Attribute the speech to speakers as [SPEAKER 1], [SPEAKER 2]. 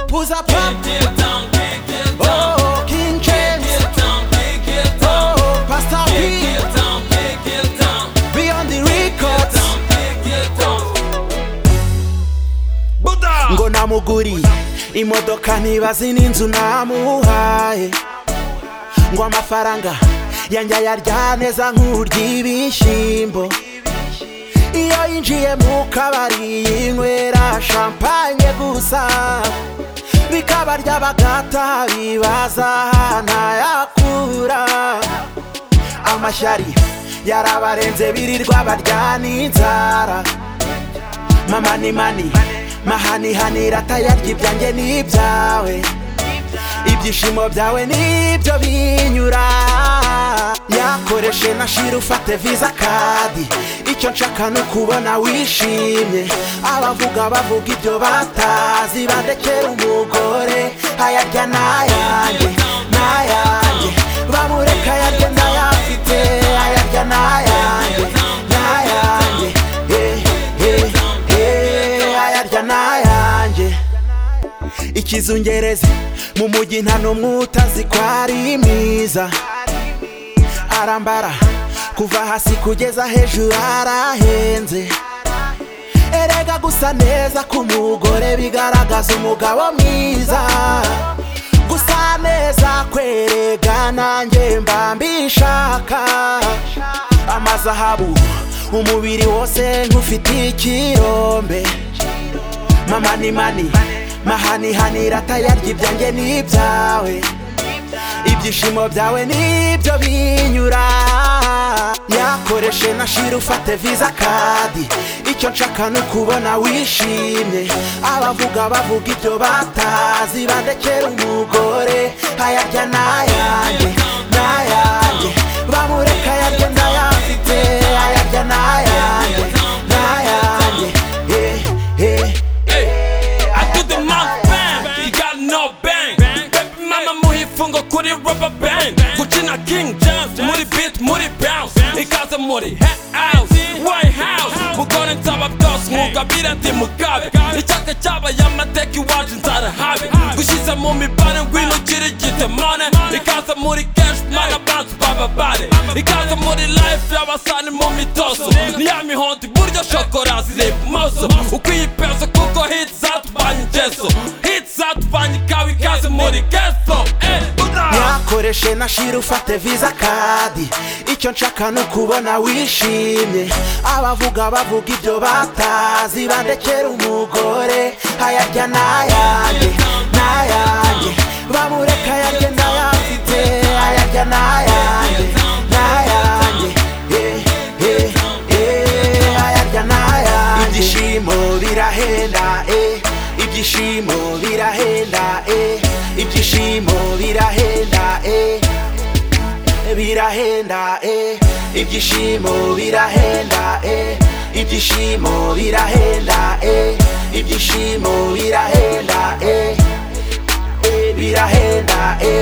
[SPEAKER 1] who's a pop. Oh, King James. Oh, Pastor P. Beyond the records. ngo namuguriye imodoka ntibazi n'inzu namuhaye ngo amafaranga yanjye ayarya neza nk'urya ibishyimbo iyo yinjiye mu kabari yinywera shampanye gusa bikabarya bagataha bibaza ntayakura amashyari yarabarenze birirwa barya n'inzara mamani mani mahanihanira atayarya ibyanjye n'ibyawe ibyishimo byawe nibyo binyura yakoreshe na shira ufate visa kadi icyo nshaka ni ukubona wishimye abavuga bavuga ibyo batazi bandekera umugore ayarya n'ayanjye n'ayanjye bamureka ayarya n'ayafite ayarya n'ayanjye n'ayanjye eh, eh, eh, ayarya n'ayanjye ikizungereze mu mujyi nta n'umwe utazi ko ari mwiza arambara kuva hasi kugeza hejuru arahenze erega gusa neza k'umugore bigaragaza umugabo mwiza gusa neza kwerega nanjye mba mbishaka amazahabu umubiri wose nk'ufite ikirombe mamani mani mahanihanira atayarya ibyanjye n'ibyawe ibyishimo byawe nibyo binyura yakoreshe na shira ufate visa kadi icyo nshaka ni ukubona wishimye abavuga bavuga ibyo batazi bandekera umugore ayarya n'ayanjye n'ayanjye bamureka ayarya n'ayafite ayarya n'ayanjye n'ayanjye eh eh
[SPEAKER 2] I do the mouth bang, you got no bang. Baby mama muhifungo kuri rubber band. Kuchina King James, muri beat, muri bounce. Ikaza muri head house, White House. Mugore nsaba byose mugabira ndi mugabe. Icyaka cy'abayamateka iwacu nzara habe. Gushize mu mibare ngwino kiri gitemane. Ikaza muri cash, mana bantu bababare. Ikaza muri life y'abasani mu mitozo. Ni ya mihondo iburyo shokora ziri ibumoso. Uko iyi peso kuko hit zatubanye ingeso. Hit zatubanye ikawa ikaze muri geso. Eh, Buddha!
[SPEAKER 1] yakoreshe na shira ufate visa kadi icyo nshaka ni ukubona wishimye abavuga bavuga ibyo batazi bandekera umugore ayarya n'ayanjye n'ayanjye bamureka ayarya n'ayafite ayarya n'ayanjye n'ayanjye eh, eh, eh, ayarya n'ayanjye ibyishimo birahenda eh, ibyishimo birahenda eh, ibyishimo birahenda eh birahenda eh ibyishimo birahenda eh ibyishimo birahenda eh ibyishimo birahenda eh eh, birahenda eh